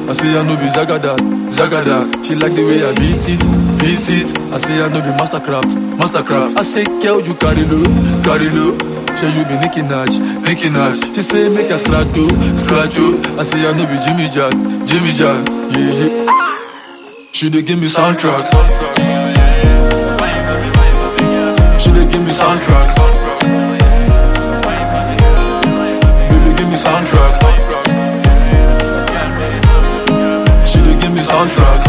I say I no be Zagada, Zagada. She like the way I beat it, beat it. I say I no be Mastercraft, Mastercraft. I say girl you carry low, carry low. Say you be Nicki Minaj, Nicki Minaj. She say make a scratch you, scratch you. I say I no be Jimmy Jack, Jimmy Jack. Yeah yeah. She dey give me soundtracks. She dey give me soundtracks. Baby, give me soundtracks. She dey give me soundtracks.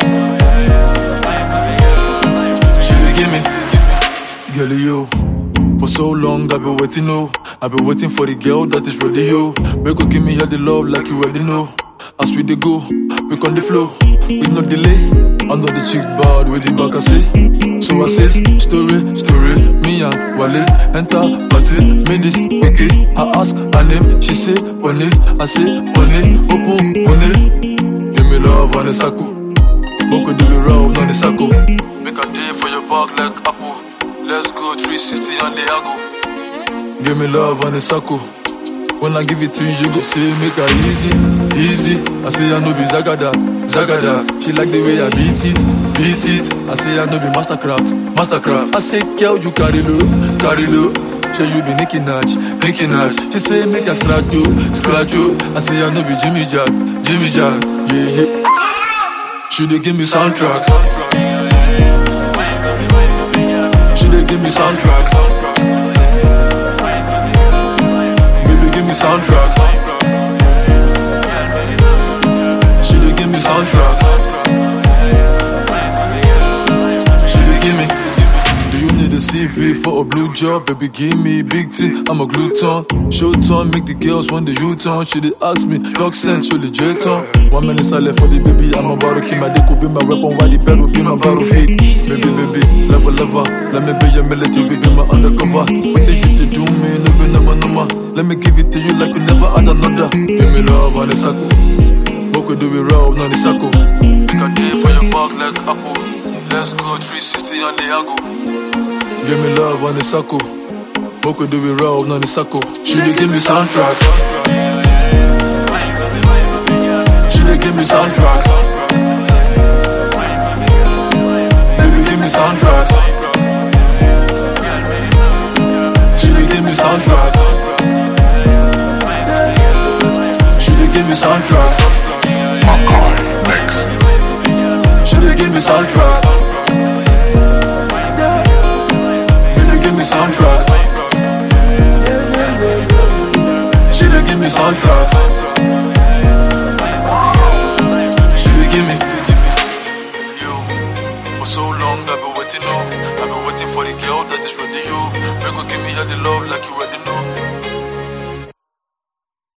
She dey give me. Girl, you. For so long, I've been waiting, oh. I've been waiting for the girl that is ready, yo. Make go give me all the love like you already know. As we dey go, we on the flow, with no delay. I know the chick bad with the back I say. So I say, story, story, me and Wale enter party, made this okay. I ask her name, she say, One I say, One open, One Give me love on the circle. Boko do it round on the circle. Make a day for your back like apple. Let's go 360 on the angle. Give me love on the circle. When I give it to you, you go say make her easy, easy. I say I no be Zagada, Zagada. She like the way I beat it, beat it. I say I no be Mastercraft, Mastercraft. I say girl you carry low, carry low. Say you be Nicki Minaj, Nicki Minaj. She say make her scratch you, scratch you. I say I no be Jimmy Jack, Jimmy Jack. Yeah yeah. She dey give me soundtracks. She dey give me soundtracks. Baby, give me soundtracks. She dey give me soundtracks. She dey give me. Do you need a CV for a blue job? Baby, give me big thing. I'm a gluten. Show turn, make the girls want the U-turn. She dey ask me, talk sense, show the jet on. One minute silent for the baby, I'm about to kill my dick will be my weapon, while the bed will be my battlefield. Baby, baby, level lover. Let me be your military, be my undercover. What did you to do me? No be number number. Let me give it to you like we never had another. Give me love on the circle. What we do we roll on the circle. Make a day for your back like apple. Let's go 360 on the angle. Give me love on the circle. What we do we roll on the circle. She dey give me soundtracks. She dey give me soundtracks. Baby, give me soundtracks. She dey give me soundtracks. She dey give me soundtracks.